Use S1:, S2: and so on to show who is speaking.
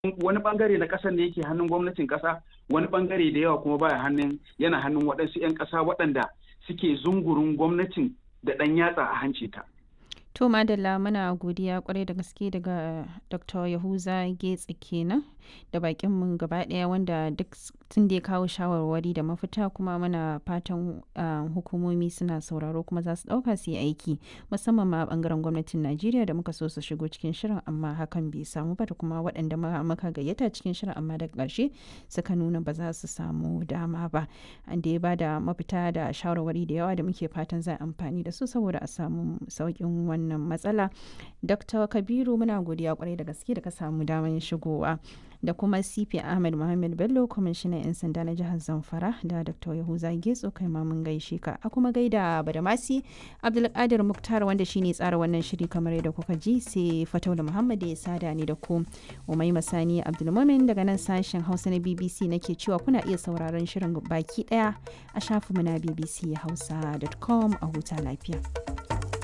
S1: wani bangare na ƙasar ne yake hannun gwamnatin ƙasa wani bangare da yawa kuma baya hannun yana hannun waɗansu 'yan ƙasa waɗanda suke zungurun gwamnatin da ɗan yatsa a hanci ta.
S2: To Madalla muna godiya kwarai da gaske daga Dr. Yahuza Getsi kenan da bakin mu gaba daya wanda duk tun da ya kawo shawarwari da mafita kuma muna fatan hukumomi suna sauraro kuma za su dauka su yi aiki musamman ma bangaren gwamnatin Najeriya da muka so su shigo cikin shirin amma hakan bai samu ba da kuma waɗanda muka gayyata cikin shirin amma daga ƙarshe suka nuna ba za su samu dama ba. An da ya bada mafita da shawarwari da yawa da muke fatan za a amfani da su saboda a samu sauƙin wannan wannan matsala dr kabiru muna godiya kwarai da gaske da ka samu damar shigowa da kuma cp ahmed muhammad bello kwamishinan 'yan sanda na jihar zamfara da dr yahuza getso kai ma mun gaishe ka a kuma gaida badamasi abdulkadir muktar wanda shine tsara wannan shiri kamar yadda kuka ji sai fataula muhammad ya sada ni da ku umai masani abdulmumin daga nan sashen hausa na bbc nake cewa kuna iya sauraron shirin baki daya a shafinmu na bbc hausa.com a huta lafiya